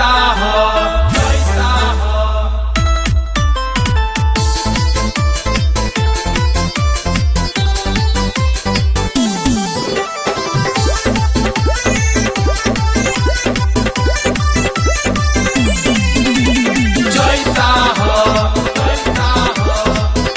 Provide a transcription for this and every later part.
हो जैता हो जैता हो जैता हो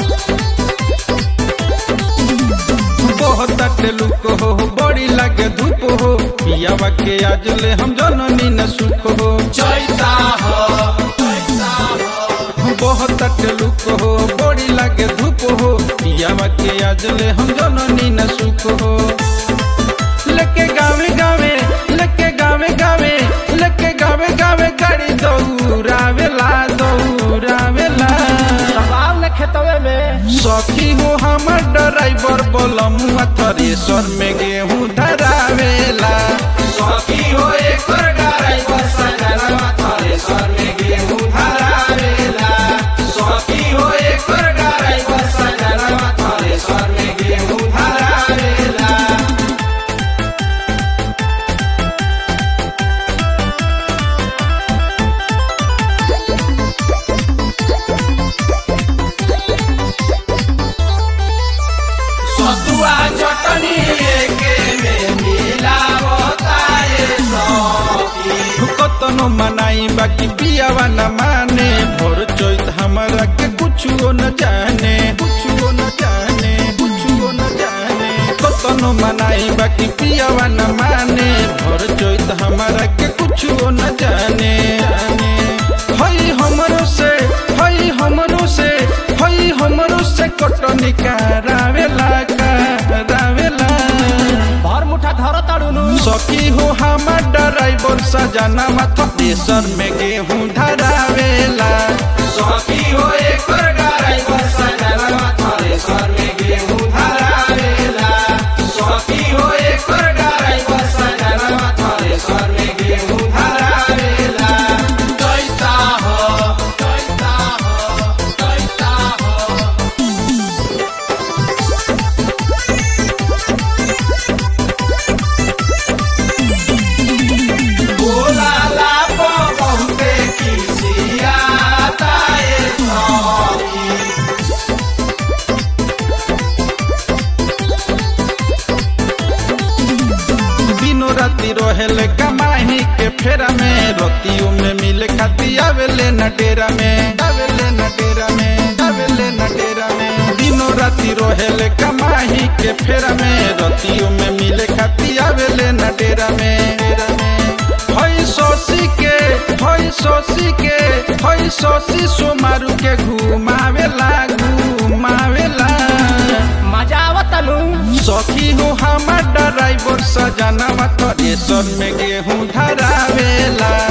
बहुत लुक हो बड़ी लगे धूप हो पियावा के आज ले हम जननी न सुख हो जैता हो जैता हो बहुत लुक हो बड़ी लगे धूप हो पियावा के आज ले हम जननी न सुख हो लेके गावे गावे लेके गावे गावे लेके गावे गावे गाड़ी दौड़ावेला दौड़ावेला दबाव न खेतवे में सखी हो हमर ड्राइवर बोलमुआ थ्रेसर में गेहूं धरावेला सखी हो एक ड्राइवर सजनवा थ्रेसर में गेहूं धरावेला सखी हो एक ड्राइवर सजनवा थ्रेसर में गेहूं धरावेला सतुआ चटनी एके में मिलावता ये सखी कतनो मनाई बाकी पियावा न माने भोर चोइत हमारा के कुछो न जाने कुछो न जाने कुछो न जाने कतनो मनाई बाकी पियावा न माने भोर चोइत हमारा के कुछो न जाने जाने हई हमरो से हई हमरो से हई हमरो से कटनी करावेला करावेला भर मुठा धर ताड़ुनु सखी हो हमार ड्राइवर सजाना माथा प्रेशर में गेहूं धरावेला सखी हो एक ड्राइवर सजनवा थ्रेसर में गेहूं धरावेला सखी हो एक ड्राइवर सजनवा थ्रेसर में गेहूं धरावेला जैता हो जैता हो जैता हो बोला लापो बहुते खिसियाता ये सखी दिनों राति रहेले कमाही के फेरा में रतियों में मिले खाती आवेले न डेरा में आवेले न डेरा में आवेले न डेरा में दिनों राति रहेले कमाही के फेरा में रतियों में मिले खाती आवेले न डेरा में डेरा में हई सोसी के हई सोसी के हई सोसी सोमारू के घुमावेला घुमावेला मजा आवतनु सखी हो हमार ड्राइवर सजाना थ्रेसर में गेहूं धरावेला